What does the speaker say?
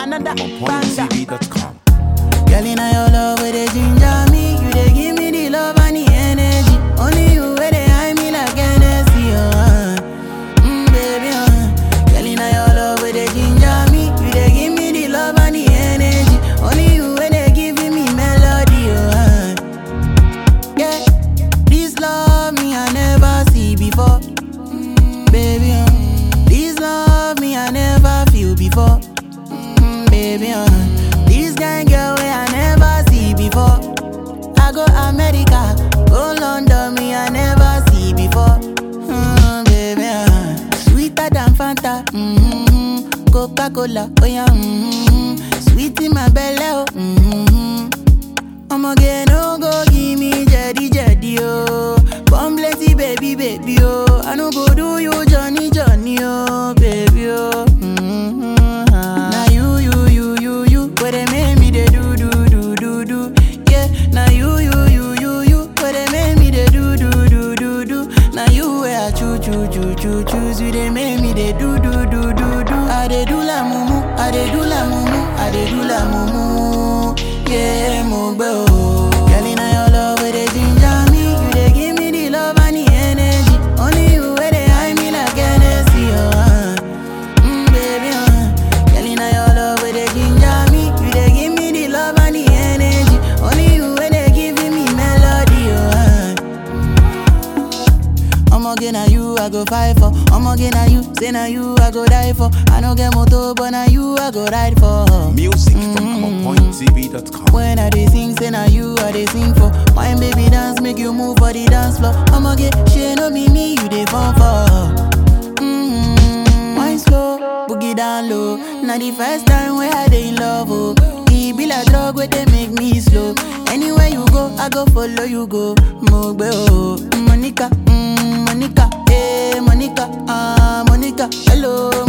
another I'm on banger. pointtv.com. Girl, in your love, where they ginger me. You they give me the love and the energy. Only you where they hide me like Hennessy, uh. Mm, baby, uh. Girl, in your love, where they ginger me. You they give me the love and the energy. Only you where they giving me melody, uh. Yeah, this love me I never see before. Mm, baby, uh. This love me I never feel before. Mm, baby, uh. This kind girl way I never see before. I go America, go London, me I never see before. Mm, baby, uh. sweeter than Fanta, mm-hmm. Coca Cola, oh yeah, mm-hmm. sweet in my belly, oh. Mm-hmm. I'ma get no go give me jetty jetty oh. Come plenty baby baby oh. I no go do you Johnny Johnny oh baby oh. Mm-hmm. Now you you you you you where they make me they do do do do do yeah. Now you you you you you where they make me they do do do do do. Now you where I choo choo choo choo choose you they make me they do do do do do. I they do la mumu, I they do la mumu, I they do la mumu. Yeah, mo gbe o. Girl, inna your love where they ginger me, you they give me the love and the energy. Only you where they hide me like Hennessy, oh. Uh. Mm, baby, uh. Girl, inna your love where they ginger me, you they give me the love and the energy. Only you where they giving me melody, oh. Uh. I'ma get na you I go fight for. I'ma get na you, say na you I go die for. I no get motor, but na you I go ride for. Music from I'm on pointtv.com. When I dey sing, say na you I dey sing for. My baby dance, make you move for the dance floor. I'ma get shit, no be me, you dey fall for. Mm-hmm. Wine slow, boogie down low. Now the first time where I dey in love, oh. E be like drug where they make me slow. Anywhere you go, I go follow you go. Mogbe oh, Monica, mm, Monica, hey Monica, ah Monica, hello